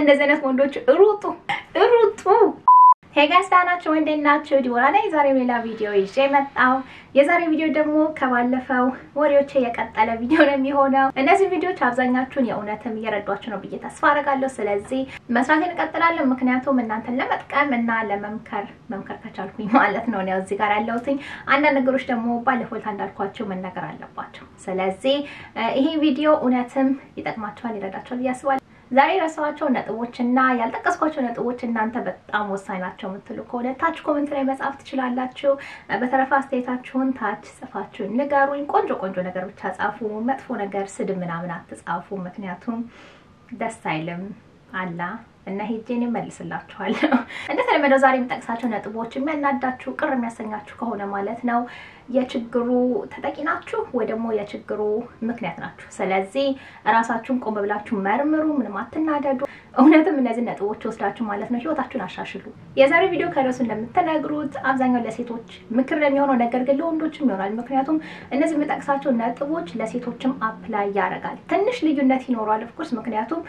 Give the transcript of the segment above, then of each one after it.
ከእንደዚህ አይነት ወንዶች ሩጡ ሩጡ። ሄጋስ ዳናቸው እንዴት ናቸው? ዲቦራ ላይ የዛሬ ሌላ ቪዲዮ ይዤ መጣሁ። የዛሬ ቪዲዮ ደግሞ ከባለፈው ወሬዎች የቀጠለ ቪዲዮ ነው የሚሆነው። እነዚህ ቪዲዮዎች አብዛኛችሁን የእውነትም እየረዷችሁ ነው ብዬ ተስፋ አደርጋለሁ። ስለዚህ መስራት እንቀጥላለን። ምክንያቱም እናንተን ለመጥቀም እና ለመምከር መምከር ከቻልኩኝ ማለት ነው ነው እዚህ ጋር ያለሁትኝ። አንዳንድ ነገሮች ደግሞ ባለፈው እንዳልኳቸው መነገር አለባቸው። ስለዚህ ይሄ ቪዲዮ እውነትም ይጠቅማችኋል፣ ይረዳችኋል ብዬ አስባለሁ። ዛሬ የረሳኋቸው ነጥቦች እና ያልጠቀስኳቸው ነጥቦች እናንተ በጣም ወሳኝ ናቸው የምትሉ ከሆነ ታች ኮመንት ላይ መጻፍ ትችላላችሁ። በተረፈ አስተያየታችሁን ታች ጽፋችሁ ንገሩኝ። ቆንጆ ቆንጆ ነገር ብቻ ጻፉ። መጥፎ ነገር፣ ስድብ ምናምን አትጻፉ። ምክንያቱም ደስ አይልም አላ እና ሄጄን እመልስላችኋለሁ። እንደተለመደው ዛሬ የምጠቅሳቸው ነጥቦች የሚያናዳችሁ ቅር የሚያሰኛችሁ ከሆነ ማለት ነው የችግሩ ተጠቂ ናችሁ ወይ ደግሞ የችግሩ ምክንያት ናችሁ። ስለዚህ እራሳችሁን ቆም ብላችሁ መርምሩ። ምንም አትናደዱ። እውነትም እነዚህ ነጥቦች ወስዳችሁ ማለት ነው ህይወታችሁን አሻሽሉ። የዛሬ ቪዲዮ ከርዕሱ እንደምትነግሩት አብዛኛው ለሴቶች ምክር ለሚሆነው ነገር ግን ለወንዶችም ይሆናል። ምክንያቱም እነዚህ የምጠቅሳቸው ነጥቦች ለሴቶችም አፕላይ ያደርጋል። ትንሽ ልዩነት ይኖረዋል ኦፍኮርስ ምክንያቱም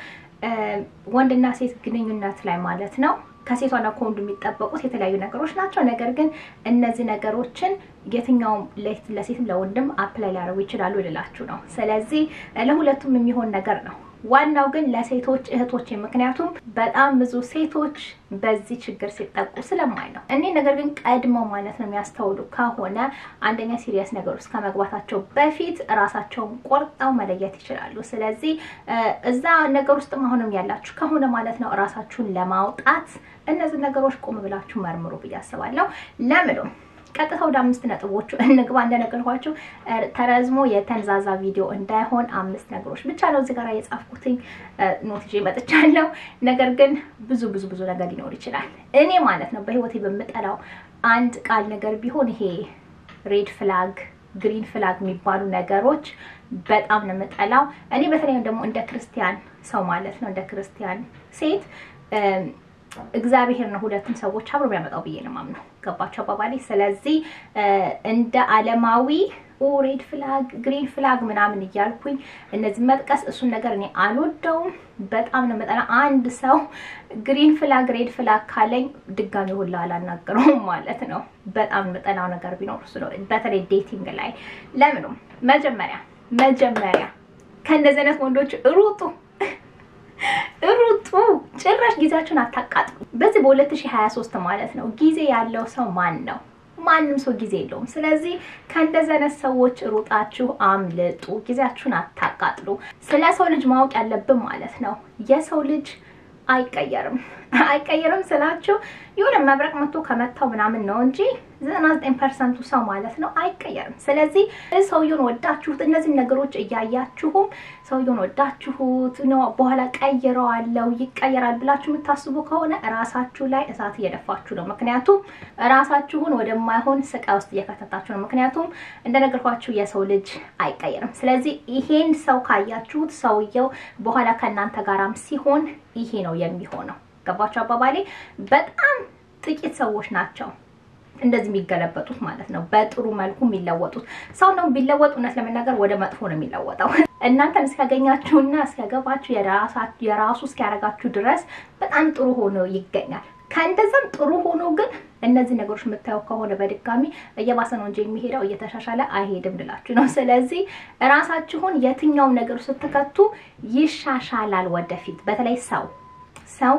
ወንድና ሴት ግንኙነት ላይ ማለት ነው ከሴቷና ከወንዱ የሚጠበቁት የተለያዩ ነገሮች ናቸው። ነገር ግን እነዚህ ነገሮችን የትኛውም ለሴትም ለወንድም አፕላይ ሊያደርጉ ይችላሉ ልላችሁ ነው። ስለዚህ ለሁለቱም የሚሆን ነገር ነው። ዋናው ግን ለሴቶች እህቶቼ፣ ምክንያቱም በጣም ብዙ ሴቶች በዚህ ችግር ሲጠቁ ስለማይ ነው። እኔ ነገር ግን ቀድመው ማለት ነው የሚያስተውሉ ከሆነ አንደኛ ሲሪየስ ነገር ውስጥ ከመግባታቸው በፊት ራሳቸውን ቆርጠው መለየት ይችላሉ። ስለዚህ እዛ ነገር ውስጥ አሁንም ያላችሁ ከሆነ ማለት ነው ራሳችሁን ለማውጣት እነዚህ ነገሮች ቆም ብላችሁ መርምሩ ብዬ አስባለሁ። ለምኑ ቀጥታ ወደ አምስት ነጥቦቹ እንግባ። እንደነገርኳችሁ ተረዝሞ የተንዛዛ ቪዲዮ እንዳይሆን አምስት ነገሮች ብቻ ነው እዚህ ጋር የጻፍኩትኝ ኖት ይዤ መጥቻለሁ። ነገር ግን ብዙ ብዙ ብዙ ነገር ሊኖር ይችላል። እኔ ማለት ነው በህይወቴ በምጠላው አንድ ቃል ነገር ቢሆን ይሄ ሬድ ፍላግ ግሪን ፍላግ የሚባሉ ነገሮች በጣም ነው የምጠላው። እኔ በተለይም ደግሞ እንደ ክርስቲያን ሰው ማለት ነው እንደ ክርስቲያን ሴት እግዚአብሔር ነው ሁለቱም ሰዎች አብሮ የሚያመጣው ብዬ ነው የማምነው። ገባቸው አባባሌ። ስለዚህ እንደ ዓለማዊ ሬድ ፍላግ ግሪን ፍላግ ምናምን እያልኩኝ እነዚህ መጥቀስ እሱን ነገር እኔ አልወደውም። በጣም ነው መጠና አንድ ሰው ግሪን ፍላግ ሬድ ፍላግ ካለኝ ድጋሚ ሁላ አላናገረውም ማለት ነው። በጣም መጠናው ነገር ቢኖር እሱ ነው። በተለይ ዴቲንግ ላይ ለምኑም መጀመሪያ መጀመሪያ ከእንደዚህ አይነት ወንዶች ሩጡ ሩጡ። ጭራሽ ጊዜያችሁን አታቃጥሉ። በዚህ በ2023 ማለት ነው ጊዜ ያለው ሰው ማን ነው? ማንም ሰው ጊዜ የለውም። ስለዚህ ከእንደዚህ አይነት ሰዎች ሩጣችሁ አምልጡ። ጊዜያችሁን አታቃጥሉ። ስለ ሰው ልጅ ማወቅ ያለብን ማለት ነው የሰው ልጅ አይቀየርም። አይቀየርም ስላችሁ የሆነ መብረቅ መጥቶ ከመታው ምናምን ነው እንጂ 99 ፐርሰንቱ ሰው ማለት ነው አይቀየርም። ስለዚህ ሰውየውን ወዳችሁት እነዚህ ነገሮች እያያችሁም ሰውየውን ወዳችሁት በኋላ ቀይረዋለው ይቀየራል ብላችሁ የምታስቡ ከሆነ ራሳችሁ ላይ እሳት እየደፋችሁ ነው። ምክንያቱም ራሳችሁን ወደማይሆን ስቃይ ውስጥ እየከተታችሁ ነው። ምክንያቱም እንደነገርኳችሁ የሰው ልጅ አይቀየርም። ስለዚህ ይሄን ሰው ካያችሁት ሰውየው በኋላ ከእናንተ ጋራም ሲሆን ይሄ ነው የሚሆነው። ገባችሁ አባባሌ? በጣም ጥቂት ሰዎች ናቸው እንደዚህ የሚገለበጡት ማለት ነው። በጥሩ መልኩ የሚለወጡት ሰው ነው ቢለወጡ፣ እውነት ለመናገር ወደ መጥፎ ነው የሚለወጠው። እናንተን እስኪያገኛችሁና እስኪያገባችሁ የራሱ እስኪያደርጋችሁ ድረስ በጣም ጥሩ ሆኖ ይገኛል። ከእንደዛም ጥሩ ሆኖ ግን እነዚህ ነገሮች የምታየው ከሆነ በድጋሚ እየባሰ ነው እንጂ የሚሄደው እየተሻሻለ አይሄድም ልላችሁ ነው። ስለዚህ ራሳችሁን የትኛውም ነገር ስትከቱ ይሻሻላል ወደፊት። በተለይ ሰው ሰው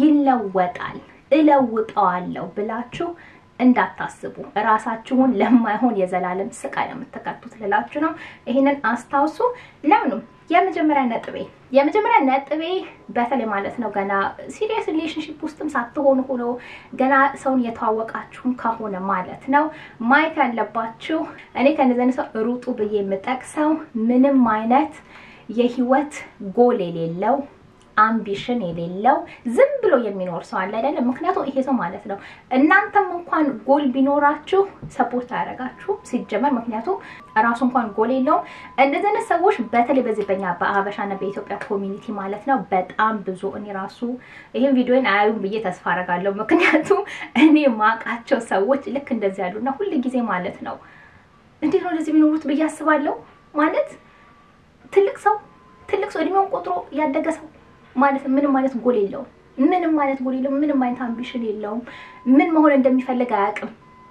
ይለወጣል እለውጠዋለሁ ብላችሁ እንዳታስቡ። ራሳችሁን ለማይሆን የዘላለም ስቃይ ነው የምትከቱት ልላችሁ ነው። ይህንን አስታውሱ። ለምኑም የመጀመሪያ ነጥቤ የመጀመሪያ ነጥቤ በተለይ ማለት ነው ገና ሲሪየስ ሪሌሽንሽፕ ውስጥም ሳትሆኑ ሆኖ ገና ሰውን እየተዋወቃችሁም ከሆነ ማለት ነው ማየት ያለባችሁ እኔ ከነዘን ሰው ሩጡ ብዬ የምጠቅሰው ምንም አይነት የህይወት ጎል የሌለው አምቢሽን የሌለው ዝም ብሎ የሚኖር ሰው አለ አይደለም። ምክንያቱም ይሄ ሰው ማለት ነው እናንተም እንኳን ጎል ቢኖራችሁ ሰፖርት አያደርጋችሁም ሲጀመር። ምክንያቱም ራሱ እንኳን ጎል የለውም። እንደዚህ አይነት ሰዎች በተለይ በዚህ በኛ በሀበሻና በኢትዮጵያ ኮሚኒቲ ማለት ነው በጣም ብዙ እኔ ራሱ ይህን ቪዲዮን አያዩም ብዬ ተስፋ አደርጋለሁ። ምክንያቱም እኔ ማውቃቸው ሰዎች ልክ እንደዚህ ያሉና ሁል ጊዜ ማለት ነው እንዴት ነው እንደዚህ የሚኖሩት ብዬ አስባለሁ። ማለት ትልቅ ሰው ትልቅ ሰው እድሜውን ቆጥሮ ያደገ ሰው ማለት ምንም አይነት ጎል የለውም። ምንም አይነት ጎል የለውም። ምንም አይነት አምቢሽን የለውም። ምን መሆን እንደሚፈልግ አያውቅም።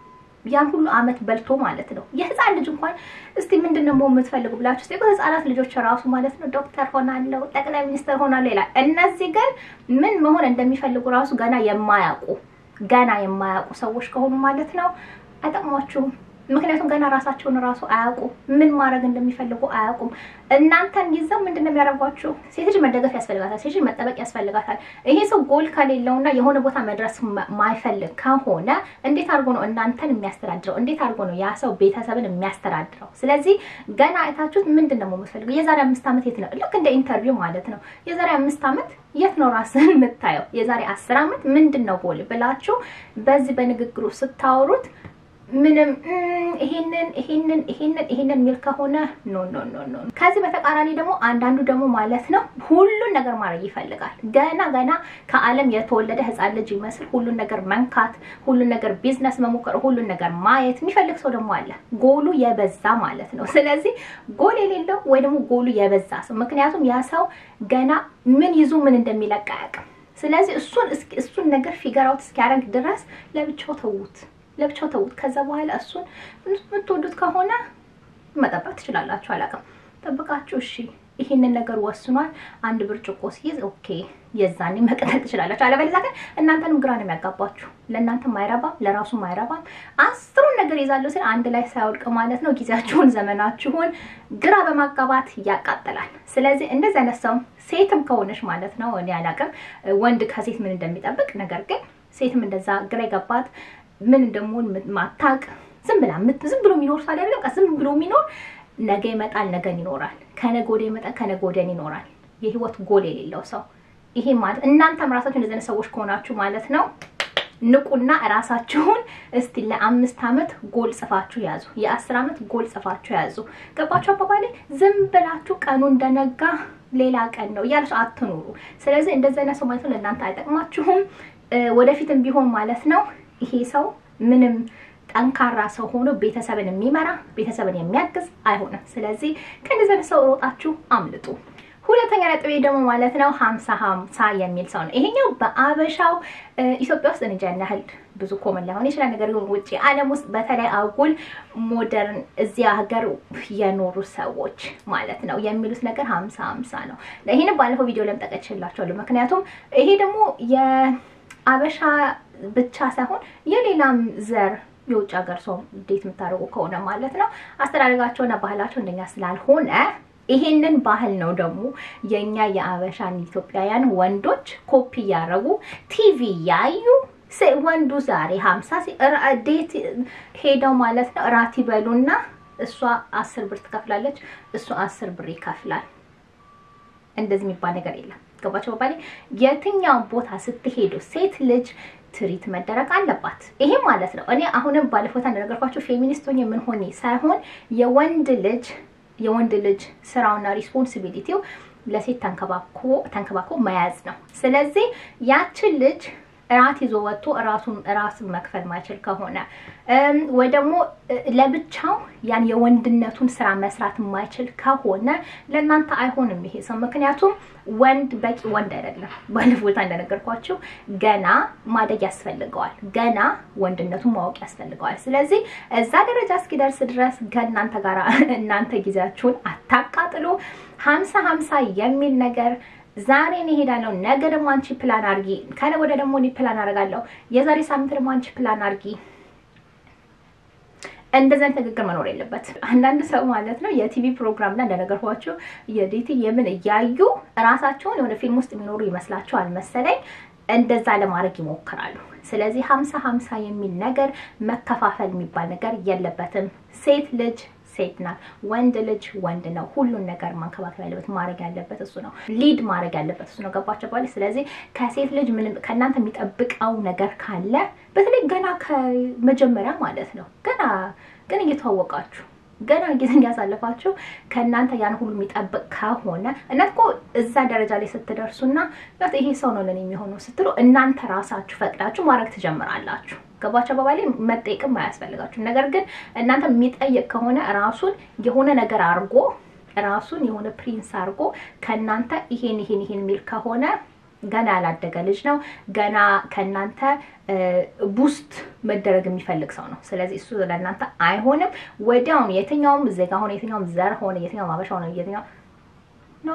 ያን ሁሉ አመት በልቶ ማለት ነው። የህፃን ልጅ እንኳን እስቲ ምንድን ነው የምትፈልጉ ብላችሁ እስቲ ህፃናት ልጆች ራሱ ማለት ነው ዶክተር ሆናለሁ፣ ጠቅላይ ሚኒስትር ሆናለሁ ይላል። እነዚህ ግን ምን መሆን እንደሚፈልጉ ራሱ ገና የማያውቁ ገና የማያውቁ ሰዎች ከሆኑ ማለት ነው አይጠቅሟችሁም። ምክንያቱም ገና ራሳቸውን ራሱ አያውቁም። ምን ማድረግ እንደሚፈልጉ አያውቁም። እናንተን ይዘው ምንድን ነው የሚያደርጓችሁ? ሴት ልጅ መደገፍ ያስፈልጋታል። ሴት ልጅ መጠበቅ ያስፈልጋታል። ይሄ ሰው ጎል ከሌለውና የሆነ ቦታ መድረስ ማይፈልግ ከሆነ እንዴት አድርጎ ነው እናንተን የሚያስተዳድረው? እንዴት አድርጎ ነው ያ ሰው ቤተሰብን የሚያስተዳድረው? ስለዚህ ገና አይታችሁት ምንድን ነው የምትፈልገው? የዛሬ አምስት ዓመት የት ነው? ልክ እንደ ኢንተርቪው ማለት ነው። የዛሬ አምስት ዓመት የት ነው ራስን የምታየው? የዛሬ አስር ዓመት ምንድን ነው ጎል ብላችሁ በዚህ በንግግሩ ስታወሩት ምንም ይሄንን ይሄንን ይሄንን ይሄንን የሚል ከሆነ ኖ ኖ ኖ ኖ። ከዚህ በተቃራኒ ደግሞ አንዳንዱ ደግሞ ማለት ነው ሁሉን ነገር ማድረግ ይፈልጋል። ገና ገና ከዓለም የተወለደ ሕፃን ልጅ ይመስል ሁሉን ነገር መንካት፣ ሁሉን ነገር ቢዝነስ መሞከር፣ ሁሉን ነገር ማየት የሚፈልግ ሰው ደግሞ አለ። ጎሉ የበዛ ማለት ነው። ስለዚህ ጎል የሌለው ወይ ደግሞ ጎሉ የበዛ ሰው ምክንያቱም ያ ሰው ገና ምን ይዞ ምን እንደሚለቅ አያውቅም። ስለዚህ እሱን እሱን ነገር ፊገር አውት እስኪያደርግ ድረስ ለብቻው ተዉት ለብቻው ተዉት። ከዛ በኋላ እሱን የምትወዱት ከሆነ መጠበቅ ትችላላችሁ። አላውቅም ጠብቃችሁ እሺ ይህንን ነገር ወስኗል፣ አንድ ብርጭቆ ሲይዝ ኦኬ፣ የዛኔ መቀጠል ትችላላችሁ። አለበለዚያ ግን እናንተንም ግራ ነው የሚያጋባችሁ። ለእናንተም አይረባም፣ ለራሱም አይረባም። አስሩን ነገር ይዛለሁ ሲል አንድ ላይ ሳያወድቅ ማለት ነው ጊዜያችሁን፣ ዘመናችሁን ግራ በማጋባት ያቃጥላል። ስለዚህ እንደዚህ አይነት ሰው ሴትም ከሆነች ማለት ነው እኔ አላውቅም ወንድ ከሴት ምን እንደሚጠብቅ ነገር ግን ሴትም እንደዛ ግራ የገባት ምን እንደምሆን ማታቅ ዝም ብላ ዝም ብሎ የሚኖር ሰው አይደለም። በቃ ዝም ብሎ የሚኖር ነገ ይመጣል፣ ነገን ይኖራል፣ ከነገ ወዲያ ይመጣል፣ ከነገ ወዲያን ይኖራል። የህይወት ጎል የሌለው ሰው ይሄ ማለት እናንተም ራሳችሁ እንደዚህ አይነት ሰዎች ከሆናችሁ ማለት ነው ንቁና ራሳችሁን እስቲ ለአምስት ዓመት ጎል ጽፋችሁ ያዙ። የአስር ዓመት ጎል ጽፋችሁ ያዙ። ገባችሁ አባባሌ? ዝም ብላችሁ ቀኑ እንደነጋ ሌላ ቀን ነው እያለች አትኑሩ። ስለዚህ እንደዚህ አይነት ሰው ማለት ነው ለእናንተ አይጠቅማችሁም። ወደፊትም ቢሆን ማለት ነው ይሄ ሰው ምንም ጠንካራ ሰው ሆኖ ቤተሰብን የሚመራ ቤተሰብን የሚያግዝ አይሆንም። ስለዚህ ከእንደዚህ አይነት ሰው ሮጣችሁ አምልጡ። ሁለተኛ ነጥቤ ደግሞ ማለት ነው ሀምሳ ሀምሳ የሚል ሰው ነው። ይሄኛው በአበሻው ኢትዮጵያ ውስጥ እንጃ ያህል ብዙ ኮመን ላይሆን ይችላል። ነገር ግን ውጭ ዓለም ውስጥ በተለይ አጉል ሞደርን እዚያ ሀገር የኖሩ ሰዎች ማለት ነው የሚሉት ነገር ሀምሳ ሀምሳ ነው። ይህንም ባለፈው ቪዲዮ ለምጠቀችላቸዋለሁ። ምክንያቱም ይሄ ደግሞ የአበሻ ብቻ ሳይሆን የሌላም ዘር የውጭ ሀገር ሰው እንዴት የምታደርጉ ከሆነ ማለት ነው አስተዳደጋቸውና ባህላቸው እንደኛ ስላልሆነ ይሄንን ባህል ነው ደግሞ የኛ የአበሻን ኢትዮጵያውያን ወንዶች ኮፒ እያደረጉ ቲቪ ያዩ ወንዱ ዛሬ ሀምሳ ዴት ሄደው ማለት ነው እራት ይበሉና እሷ አስር ብር ትከፍላለች፣ እሱ አስር ብር ይከፍላል። እንደዚህ የሚባል ነገር የለም። ገባቸው ባባሌ የትኛውን ቦታ ስትሄዱ ሴት ልጅ ትሪት መደረግ አለባት። ይሄ ማለት ነው እኔ አሁንም ባለፎታ እንደነገርኳቸው ፌሚኒስት ሆኜ ምን ሆኜ ሳይሆን የወንድ ልጅ የወንድ ልጅ ስራውና ሪስፖንሲቢሊቲው ለሴት ተንከባኮ ተንከባኮ መያዝ ነው። ስለዚህ ያችን ልጅ እራት ይዞ ወጥቶ እራሱን ራስን መክፈል ማይችል ከሆነ ወይ ደግሞ ለብቻው ያን የወንድነቱን ስራ መስራት የማይችል ከሆነ ለእናንተ አይሆንም ይሄ ሰው። ምክንያቱም ወንድ በቂ ወንድ አይደለም። ባለፎታ እንደነገርኳችሁ ገና ማደግ ያስፈልገዋል። ገና ወንድነቱን ማወቅ ያስፈልገዋል። ስለዚህ እዛ ደረጃ እስኪደርስ ድረስ ከእናንተ ጋር እናንተ ጊዜያችሁን አታቃጥሉ። ሀምሳ ሀምሳ የሚል ነገር ዛሬ እኔ እሄዳለሁ፣ ነገ ደግሞ አንቺ ፕላን አርጊ፣ ከነገ ወዲያ ደግሞ እኔ ፕላን አደርጋለሁ፣ የዛሬ ሳምንት ደግሞ አንቺ ፕላን አርጊ። እንደዚህ አይነት ንግግር መኖር የለበት። አንዳንድ ሰው ማለት ነው የቲቪ ፕሮግራም ላይ እንደነገርኳቸው የዴቲ የምን እያዩ እራሳቸውን የሆነ ፊልም ውስጥ የሚኖሩ ይመስላቸዋል መሰለኝ እንደዛ ለማድረግ ይሞክራሉ። ስለዚህ ሀምሳ ሀምሳ የሚል ነገር መከፋፈል የሚባል ነገር የለበትም። ሴት ልጅ ሴት ናት። ወንድ ልጅ ወንድ ነው። ሁሉን ነገር ማንከባከብ ያለበት ማድረግ ያለበት እሱ ነው። ሊድ ማድረግ ያለበት እሱ ነው። ገባቸው ባለ ስለዚህ ከሴት ልጅ ምንም ከእናንተ የሚጠብቀው ነገር ካለ በተለይ ገና ከመጀመሪያ ማለት ነው ገና ግን እየተዋወቃችሁ ገና ጊዜ እያሳለፋችሁ ከእናንተ ያን ሁሉ የሚጠብቅ ከሆነ እናት እኮ እዛ ደረጃ ላይ ስትደርሱና ይሄ ሰው ነው ለኔ የሚሆነው ስትሉ እናንተ ራሳችሁ ፈቅዳችሁ ማድረግ ትጀምራላችሁ። ገባቸው በባሌ መጠየቅም አያስፈልጋችሁም። ነገር ግን እናንተ የሚጠየቅ ከሆነ ራሱን የሆነ ነገር አድርጎ ራሱን የሆነ ፕሪንስ አድርጎ ከእናንተ ይሄን ይሄን ይሄን የሚል ከሆነ ገና ያላደገ ልጅ ነው። ገና ከእናንተ ቡስት መደረግ የሚፈልግ ሰው ነው። ስለዚህ እሱ ለእናንተ አይሆንም። ወዲያውኑ የትኛውም ዜጋ ሆነ የትኛውም ዘር ሆነ የትኛውም አበሻ ሆነ የትኛው ኖ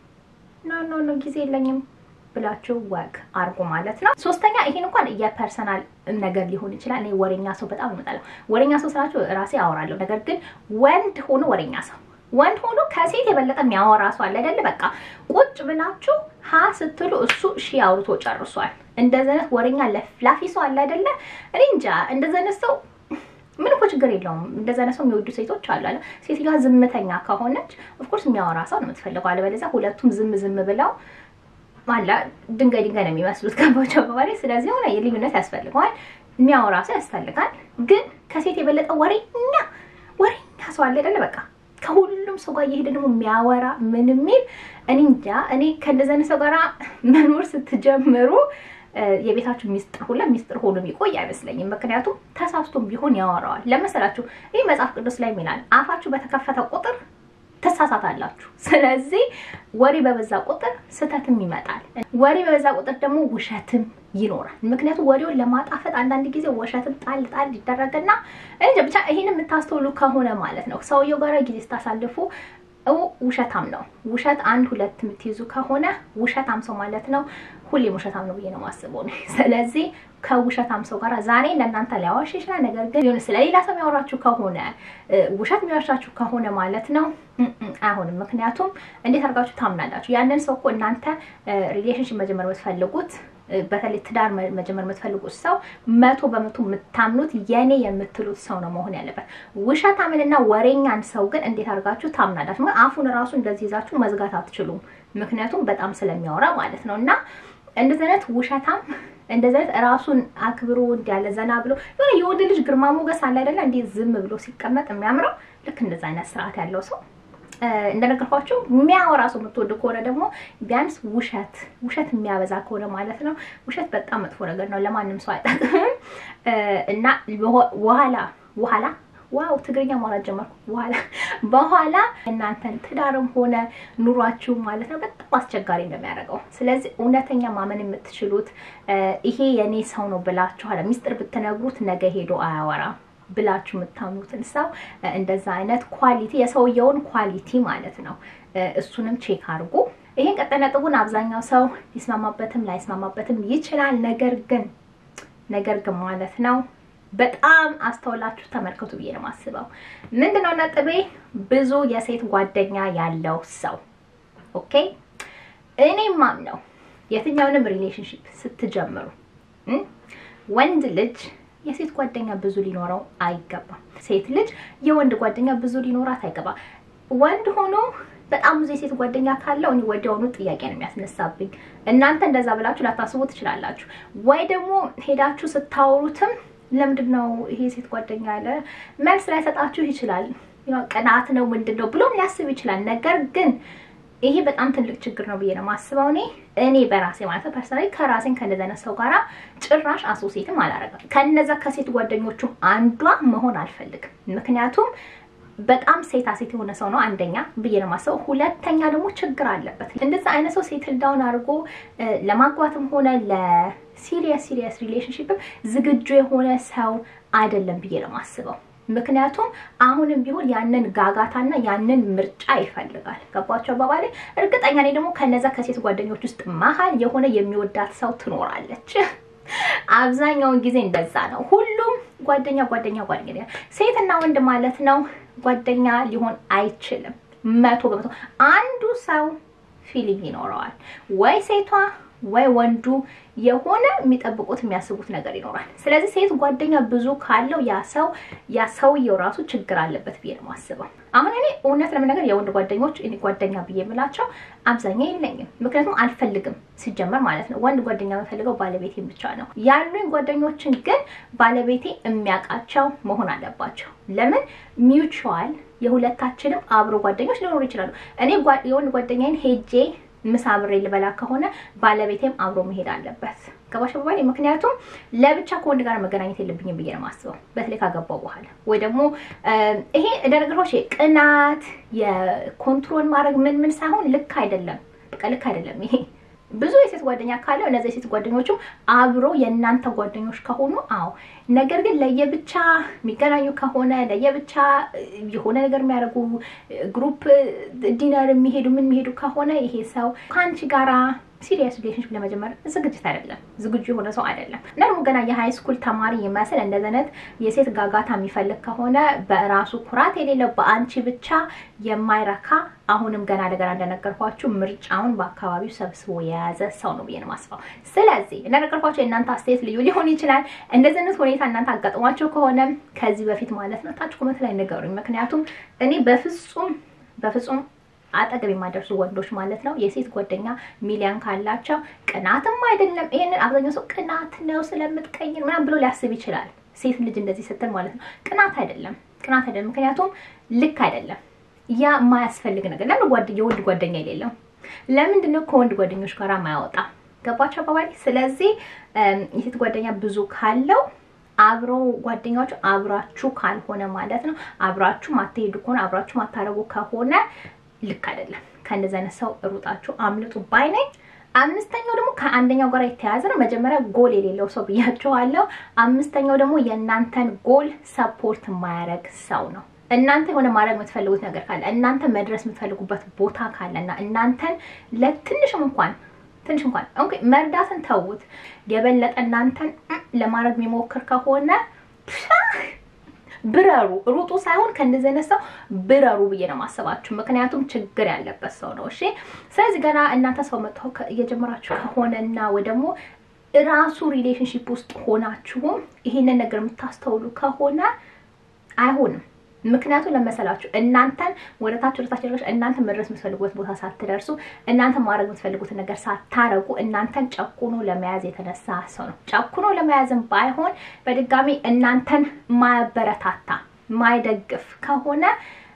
ኖ ኖ ኖ ጊዜ የለኝም ብላችሁ ወግ አርጉ ማለት ነው። ሶስተኛ ይሄን እንኳን የፐርሰናል ነገር ሊሆን ይችላል። እኔ ወሬኛ ሰው በጣም እመጣለሁ። ወሬኛ ሰው ስላችሁ ራሴ አወራለሁ። ነገር ግን ወንድ ሆኖ ወሬኛ ሰው ወንድ ሆኖ ከሴት የበለጠ የሚያወራ ሰው አለ አይደለ? በቃ ቁጭ ብላችሁ ሀ ስትሉ እሱ ሺ አውርቶ ጨርሷል። እንደዚህ አይነት ወሬኛ ለፍላፊ ሰው አለ አይደለ? እኔ እንጃ እንደዚህ አይነት ሰው ምን እኮ ችግር የለውም። እንደዛ አይነት ሰው የሚወዱ ሴቶች አሉ አለ። ሴትዮዋ ዝምተኛ ከሆነች ኦፍኮርስ የሚያወራ ሰው ነው የምትፈልገው። አለበለዚያ ሁለቱም ዝም ዝም ብለው ማላ ድንጋይ ድንጋይ ነው የሚመስሉት ገባቸው በባሌ። ስለዚህ ሆነ የልዩነት ያስፈልገዋል። የሚያወራ ሰው ያስፈልጋል። ግን ከሴት የበለጠ ወሬኛ ወሬኛ ሰው አለ አይደለ? በቃ ከሁሉም ሰው ጋር እየሄደ ደግሞ የሚያወራ ምን የሚል እኔ እንጃ። እኔ ከእንደዚህ አይነት ሰው ጋር መኖር ስትጀምሩ የቤታችሁ ሚስጥር ሁላ ሚስጥር ሆኖ የሚቆይ አይመስለኝም። ምክንያቱም ተሳስቶም ቢሆን ያወራዋል። ለመሰላችሁ ይህ መጽሐፍ ቅዱስ ላይ ይላል አፋችሁ በተከፈተ ቁጥር ትሳሳታላችሁ። ስለዚህ ወሬ በበዛ ቁጥር ስህተትም ይመጣል። ወሬ በበዛ ቁጥር ደግሞ ውሸትም ይኖራል። ምክንያቱም ወሬውን ለማጣፈጥ አንዳንድ ጊዜ ውሸትም ጣል ጣል ይደረግና እንጃ ብቻ ይሄን የምታስተውሉ ከሆነ ማለት ነው ሰውየው ጋር ጊዜ ስታሳልፉ ውሸታም ነው። ውሸት አንድ ሁለት የምትይዙ ከሆነ ውሸታም ሰው ማለት ነው ሁሌም ውሸታም ነው ብዬ ነው የማስበው። ስለዚህ ከውሸታም ሰው ጋር ዛሬ ለእናንተ ሊያዋሽ ይችላል። ነገር ግን ሆነ ስለሌላ ሰው የሚያወራችሁ ከሆነ ውሸት የሚያዋሻችሁ ከሆነ ማለት ነው አይሆንም። ምክንያቱም እንዴት አድርጋችሁ ታምናላችሁ? ያንን ሰው እኮ እናንተ ሪሌሽንሽፕ መጀመር የምትፈልጉት በተለይ ትዳር መጀመር የምትፈልጉት ሰው መቶ በመቶ የምታምኑት የኔ የምትሉት ሰው ነው መሆን ያለበት። ውሸታምንና ወሬኛን ሰው ግን እንዴት አድርጋችሁ ታምናላችሁ? አፉን ራሱ እንደዚህ ይዛችሁ መዝጋት አትችሉም። ምክንያቱም በጣም ስለሚያወራ ማለት ነው እና እንደዚህ አይነት ውሸታም እንደዚህ አይነት ራሱን አክብሮ እንዲያለ ዘና ብሎ የሆነ የወንድ ልጅ ግርማ ሞገስ አለ አይደለ? እንዴት ዝም ብሎ ሲቀመጥ የሚያምረው ልክ እንደዛ አይነት ስርዓት ያለው ሰው እንደነገርኳችሁ የሚያወራ ሰው የምትወዱ ከሆነ ደግሞ ቢያንስ ውሸት ውሸት የሚያበዛ ከሆነ ማለት ነው። ውሸት በጣም መጥፎ ነገር ነው፣ ለማንም ሰው አይጠቅምም እና በኋላ በኋላ ዋው ትግርኛ ማውራት ጀመርኩ። በኋላ በኋላ እናንተን ትዳርም ሆነ ኑሯችሁ ማለት ነው በጣም አስቸጋሪ እንደሚያደርገው። ስለዚህ እውነተኛ ማመን የምትችሉት ይሄ የኔ ሰው ነው ብላችኋል። ሚስጥር ብትነግሩት ነገ ሄዶ አያወራም ብላችሁ የምታምኑትን ሰው እንደዛ አይነት ኳሊቲ የሰውየውን ኳሊቲ ማለት ነው እሱንም ቼክ አድርጉ። ይሄን ቀጣይ ነጥቡን አብዛኛው ሰው ሊስማማበትም ላይስማማበትም ይችላል። ነገር ግን ነገር ግን ማለት ነው በጣም አስተውላችሁ ተመልከቱ ብዬ ነው የማስበው። ምንድነው ነጥቤ? ብዙ የሴት ጓደኛ ያለው ሰው ኦኬ። እኔ ማምነው የትኛውንም ሪሌሽንሽፕ ስትጀምሩ ወንድ ልጅ የሴት ጓደኛ ብዙ ሊኖረው አይገባም። ሴት ልጅ የወንድ ጓደኛ ብዙ ሊኖራት አይገባም። ወንድ ሆኖ በጣም ብዙ የሴት ጓደኛ ካለው እኔ ወዲያውኑ ጥያቄ ነው የሚያስነሳብኝ። እናንተ እንደዛ ብላችሁ ላታስቡ ትችላላችሁ። ወይ ደግሞ ሄዳችሁ ስታወሩትም ለምንድን ነው ይሄ ሴት ጓደኛ ያለ መልስ ላይሰጣችሁ ይችላል። ቅናት ነው ምንድን ነው ብሎም ሊያስብ ይችላል። ነገር ግን ይሄ በጣም ትልቅ ችግር ነው ብዬ ነው የማስበው። እኔ እኔ በራሴ ማለት ፐርሰናሊ ከራሴን ከእንደዛ አይነት ሰው ጋራ ጭራሽ አሶሴትም አላረግም። ከነዛ ከሴት ጓደኞቹ አንዷ መሆን አልፈልግም። ምክንያቱም በጣም ሴታ ሴት የሆነ ሰው ነው አንደኛ ብዬ ነው የማስበው። ሁለተኛ ደግሞ ችግር አለበት። እንደዛ አይነት ሰው ሴትል ዳውን አድርጎ ለማግባትም ሆነ ለሲሪየስ ሲሪየስ ሪሌሽንሽፕም ዝግጁ የሆነ ሰው አይደለም ብዬ ነው የማስበው። ምክንያቱም አሁንም ቢሆን ያንን ጋጋታና ያንን ምርጫ ይፈልጋል። ገባቸው አባባሌ። እርግጠኛ ነኝ ደግሞ ከነዛ ከሴት ጓደኞች ውስጥ መሀል የሆነ የሚወዳት ሰው ትኖራለች። አብዛኛውን ጊዜ እንደዛ ነው። ሁሉም ጓደኛ ጓደኛ ጓደኛ ሴትና ወንድ ማለት ነው ጓደኛ ሊሆን አይችልም። መቶ በመቶ አንዱ ሰው ፊሊንግ ይኖረዋል ወይ ሴቷ ወይ ወንዱ የሆነ የሚጠብቁት የሚያስቡት ነገር ይኖራል። ስለዚህ ሴት ጓደኛ ብዙ ካለው ያ ሰው ያ ሰውየው ራሱ ችግር አለበት ብዬ ነው የማስበው። አሁን እኔ እውነት ለመናገር የወንድ ጓደኞች እኔ ጓደኛ ብዬ የምላቸው አብዛኛው የለኝም። ምክንያቱም አልፈልግም ሲጀመር ማለት ነው። ወንድ ጓደኛ የምፈልገው ባለቤቴን ብቻ ነው። ያሉኝ ጓደኞችን ግን ባለቤቴ የሚያውቃቸው መሆን አለባቸው። ለምን ሚውቹዋል የሁለታችንም አብሮ ጓደኞች ሊኖሩ ይችላሉ። እኔ የወንድ ጓደኛዬን ሄጄ ምሳ አብሬ ልበላ ከሆነ ባለቤቴም አብሮ መሄድ አለበት። ገባሽ ባባሌ? ምክንያቱም ለብቻ ከወንድ ጋር መገናኘት የለብኝም ብዬ ነው የማስበው፣ በተለይ ካገባው በኋላ ወይ ደግሞ ይሄ እንደነገርኩሽ ቅናት፣ የኮንትሮል ማድረግ ምን ምን ሳይሆን ልክ አይደለም። በቃ ልክ አይደለም ይሄ ብዙ የሴት ጓደኛ ካለው እነዚህ የሴት ጓደኞቹ አብሮ የእናንተ ጓደኞች ከሆኑ አዎ። ነገር ግን ለየብቻ የሚገናኙ ከሆነ ለየብቻ የሆነ ነገር የሚያደርጉ ግሩፕ ዲነር የሚሄዱ ምን የሚሄዱ ከሆነ ይሄ ሰው ከአንቺ ጋራ ሲሪየስ ሪሌሽንሽፕ ለመጀመር ዝግጅት አይደለም፣ ዝግጁ የሆነ ሰው አይደለም። እና ደግሞ ገና የሃይ ስኩል ተማሪ ይመስል እንደዚህ አይነት የሴት ጋጋታ የሚፈልግ ከሆነ በራሱ ኩራት የሌለው በአንቺ ብቻ የማይረካ አሁንም ገና ለገና እንደነገርኳችሁ ምርጫውን በአካባቢው ሰብስቦ የያዘ ሰው ነው ብዬ ነው የማስበው። ስለዚህ እንደነገርኳችሁ የእናንተ አስተያየት ልዩ ሊሆን ይችላል። እንደዚህ አይነት ሁኔታ እናንተ አጋጥሟቸው ከሆነ ከዚህ በፊት ማለት ነው ታች ኮመንት ላይ ንገሩኝ። ምክንያቱም እኔ በፍጹም በፍጹም አጠገብ የማይደርሱ ወንዶች ማለት ነው የሴት ጓደኛ ሚሊዮን ካላቸው ቅናትም አይደለም። ይሄንን አብዛኛው ሰው ቅናት ነው ስለምትቀይር ምናምን ብሎ ሊያስብ ይችላል። ሴት ልጅ እንደዚህ ስትል ማለት ነው ቅናት አይደለም፣ ቅናት አይደለም። ምክንያቱም ልክ አይደለም። ያ የማያስፈልግ ነገር ለምን ጓድ የወንድ ጓደኛ የሌለው ለምንድን ነው ከወንድ ጓደኞች ጋር ማያወጣ? ገባቸው አባባል። ስለዚህ የሴት ጓደኛ ብዙ ካለው አብሮ ጓደኛዎቹ አብራችሁ ካልሆነ ማለት ነው አብራችሁ ማትሄዱ ከሆነ አብራችሁ ማታረጉ ከሆነ ልክ አይደለም። ከእንደዚህ አይነት ሰው ሩጣችሁ አምልጡ ባይ ነኝ። አምስተኛው ደግሞ ከአንደኛው ጋር የተያያዘ ነው። መጀመሪያ ጎል የሌለው ሰው ብያቸዋለሁ። አምስተኛው ደግሞ የእናንተን ጎል ሰፖርት የማያደርግ ሰው ነው። እናንተ የሆነ ማድረግ የምትፈልጉት ነገር ካለ እናንተ መድረስ የምትፈልጉበት ቦታ ካለና እናንተን ለትንሽም እንኳን ትንሽ እንኳን ኦኬ መርዳትን ተውት፣ የበለጠ እናንተን ለማድረግ የሚሞክር ከሆነ ብረሩ ሩጡ ሳይሆን ከእንደዚህ አይነት ሰው ብረሩ ብዬ ነው ማሰባችሁ። ምክንያቱም ችግር ያለበት ሰው ነው። እሺ፣ ስለዚህ ገና እናንተ ሰው መጥተው እየጀመራችሁ ከሆነና ወይ ደግሞ ራሱ ሪሌሽንሺፕ ውስጥ ሆናችሁም ይሄንን ነገር የምታስተውሉ ከሆነ አይሆንም። ምክንያቱም ለመሰላችሁ እናንተን ወደ ታች ወደ ታች ደረሽ እናንተ መድረስ የምትፈልጉበት ቦታ ሳትደርሱ እናንተ ማድረግ የምትፈልጉትን ነገር ሳታረጉ እናንተን ጨቁኖ ለመያዝ የተነሳ ሰው ነው። ጨቁኖ ለመያዝም ባይሆን በድጋሚ እናንተን ማያበረታታ ማይደግፍ ከሆነ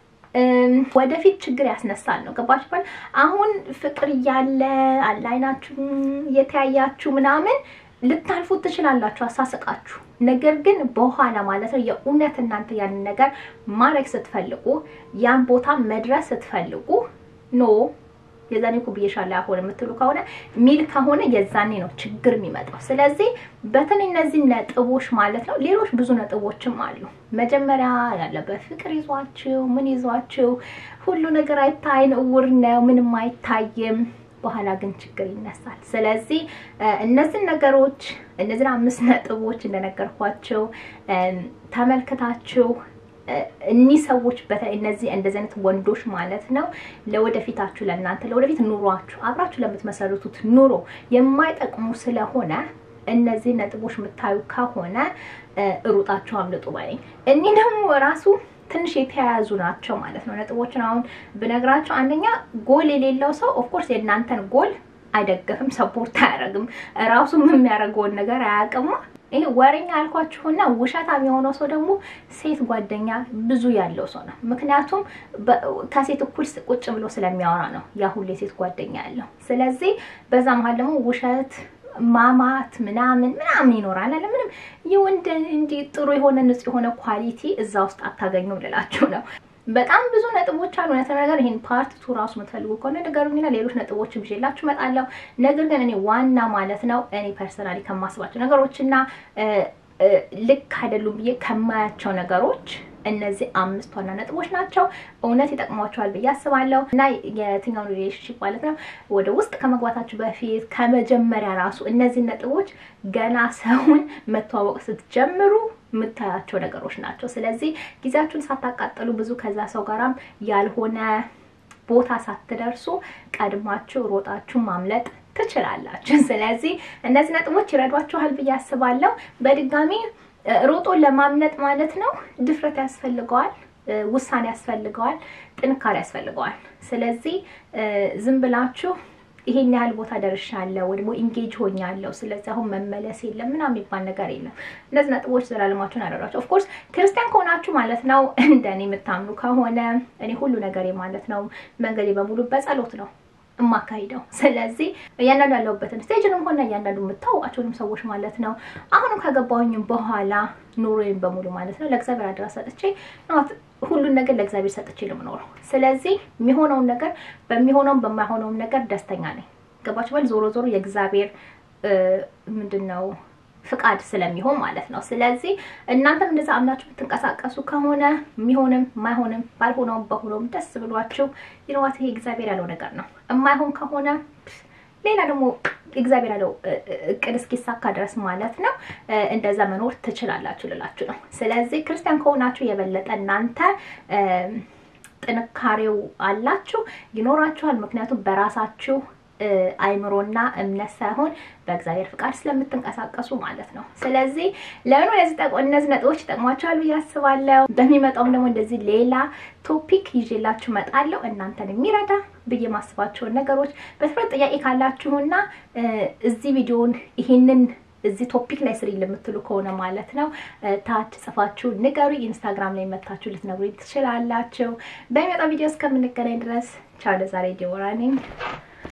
ወደፊት ችግር ያስነሳል ነው። ገባችሁ? አሁን ፍቅር እያለ አላይናችሁ እየተያያችሁ ምናምን ልታልፉት ትችላላችሁ አሳስቃችሁ። ነገር ግን በኋላ ማለት ነው የእውነት እናንተ ያንን ነገር ማድረግ ስትፈልጉ ያን ቦታ መድረስ ስትፈልጉ ኖ የዛኔ እኮ ብዬሻለሁ አሁን የምትሉ ከሆነ ሚል ከሆነ የዛኔ ነው ችግር የሚመጣው። ስለዚህ በተለይ እነዚህ ነጥቦች ማለት ነው ሌሎች ብዙ ነጥቦችም አሉ። መጀመሪያ ያለበት ፍቅር ይዟችሁ ምን ይዟችሁ ሁሉ ነገር አይታይን እውር ነው ምንም አይታይም። በኋላ ግን ችግር ይነሳል። ስለዚህ እነዚህን ነገሮች እነዚህን አምስት ነጥቦች እንደነገርኳቸው ተመልክታችሁ እኒህ ሰዎች በተለይ እነዚህ እንደዚህ አይነት ወንዶች ማለት ነው ለወደፊታችሁ ለእናንተ ለወደፊት ኑሯችሁ አብራችሁ ለምትመሰርቱት ኑሮ የማይጠቅሙ ስለሆነ እነዚህ ነጥቦች የምታዩ ከሆነ ሩጣችሁ አምልጡ ባይ እኒህ ደግሞ ራሱ ትንሽ የተያያዙ ናቸው ማለት ነው። ነጥቦችን አሁን ብነግራቸው አንደኛ ጎል የሌለው ሰው ኦፍኮርስ የእናንተን ጎል አይደግፍም፣ ሰፖርት አያደርግም። ራሱም የሚያደርገውን ነገር አያውቅማ። ይሄ ወሬኛ ያልኳችሁና ውሸታም የሆነው ሰው ደግሞ ሴት ጓደኛ ብዙ ያለው ሰው ነው። ምክንያቱም ከሴት እኩል ቁጭ ብሎ ስለሚያወራ ነው ያ ሁሉ የሴት ጓደኛ ያለው። ስለዚህ በዛ መሀል ደግሞ ውሸት ማማት ምናምን ምናምን ይኖራል አለ ምንም የወንድ እንዲህ ጥሩ የሆነ ንጹህ የሆነ ኳሊቲ እዛ ውስጥ አታገኙም ልላችሁ ነው። በጣም ብዙ ነጥቦች አሉ። እውነት ነገር ይሄን ፓርት ቱ ራሱ የምትፈልጉ ከሆነ ንገሩኝና ሌሎች ነጥቦችን ይዤላችሁ እመጣለሁ። ነገር ግን እኔ ዋና ማለት ነው እኔ ፐርሰናሊ ከማስባቸው ነገሮችና ልክ አይደሉም ብዬ ከማያቸው ነገሮች እነዚህ አምስት ዋና ነጥቦች ናቸው። እውነት ይጠቅሟቸዋል ብዬ አስባለሁ እና የትኛውን ሪሌሽንሽፕ ማለት ነው ወደ ውስጥ ከመግባታችሁ በፊት ከመጀመሪያ ራሱ እነዚህ ነጥቦች ገና ሰውን መተዋወቅ ስትጀምሩ የምታያቸው ነገሮች ናቸው። ስለዚህ ጊዜያችሁን ሳታቃጠሉ ብዙ ከዛ ሰው ጋራም ያልሆነ ቦታ ሳትደርሱ ቀድማችሁ ሮጣችሁ ማምለጥ ትችላላችሁ። ስለዚህ እነዚህ ነጥቦች ይረዷችኋል ብዬ አስባለሁ። በድጋሚ ሮጦ ለማምለጥ ማለት ነው ድፍረት ያስፈልገዋል፣ ውሳኔ ያስፈልገዋል፣ ጥንካሬ ያስፈልገዋል። ስለዚህ ዝም ብላችሁ ይሄን ያህል ቦታ ደርሻለሁ ወይ ደግሞ ኢንጌጅ ሆኛለሁ፣ ስለዚህ አሁን መመለስ የለም ምናምን የሚባል ነገር የለም። እነዚህ ነጥቦች ዘላለማችሁን ያደራቸው። ኦፍኮርስ ክርስቲያን ከሆናችሁ ማለት ነው እንደኔ የምታምኑ ከሆነ እኔ ሁሉ ነገሬ ማለት ነው መንገዴ በሙሉ በጸሎት ነው የማካሂደው። ስለዚህ እያንዳንዱ ያለሁበትን ስቴጅንም ሆነ እያንዳንዱ የምታወቃቸውንም ሰዎች ማለት ነው አሁንም ከገባሁኝም በኋላ ኑሮዬን በሙሉ ማለት ነው ለእግዚአብሔር አደራ ሰጥቼ ሁሉን ነገር ለእግዚአብሔር ሰጥቼ ነው የምኖረው። ስለዚህ የሚሆነውን ነገር በሚሆነውም በማይሆነውም ነገር ደስተኛ ነኝ። ገባችሁ? በል ዞሮ ዞሮ የእግዚአብሔር ምንድን ነው ፍቃድ ስለሚሆን ማለት ነው። ስለዚህ እናንተም እንደዛ አምናችሁ የምትንቀሳቀሱ ከሆነ የሚሆንም የማይሆንም ባልሆነውም በሆነውም ደስ ብሏችሁ ይነዋት ይሄ እግዚአብሔር ያለው ነገር ነው። የማይሆን ከሆነ ሌላ ደግሞ እግዚአብሔር ያለው እቅድ እስኪሳካ ድረስ ማለት ነው እንደዛ መኖር ትችላላችሁ ልላችሁ ነው። ስለዚህ ክርስቲያን ከሆናችሁ የበለጠ እናንተ ጥንካሬው አላችሁ ይኖራችኋል። ምክንያቱም በራሳችሁ አይምሮና እምነት ሳይሆን በእግዚአብሔር ፍቃድ ስለምትንቀሳቀሱ ማለት ነው። ስለዚህ ለምን እነዚህ ነጥቦች ይጠቅሟቸዋል ብዬ አስባለሁ። በሚመጣውም ደግሞ እንደዚህ ሌላ ቶፒክ ይዤላችሁ መጣለሁ እናንተን የሚረዳ ብዬ ማስባቸውን ነገሮች በትኩረት ጥያቄ ካላችሁና እዚህ ቪዲዮን ይሄንን እዚህ ቶፒክ ላይ ስሪ ለምትሉ ከሆነ ማለት ነው ታች ጽፋችሁ ንገሩ። ኢንስታግራም ላይ መታችሁ ልትነግሩ ትችላላችሁ። በሚመጣው ቪዲዮ እስከምንገናኝ ድረስ ቻው። ለዛሬ ዲቦራ ነኝ።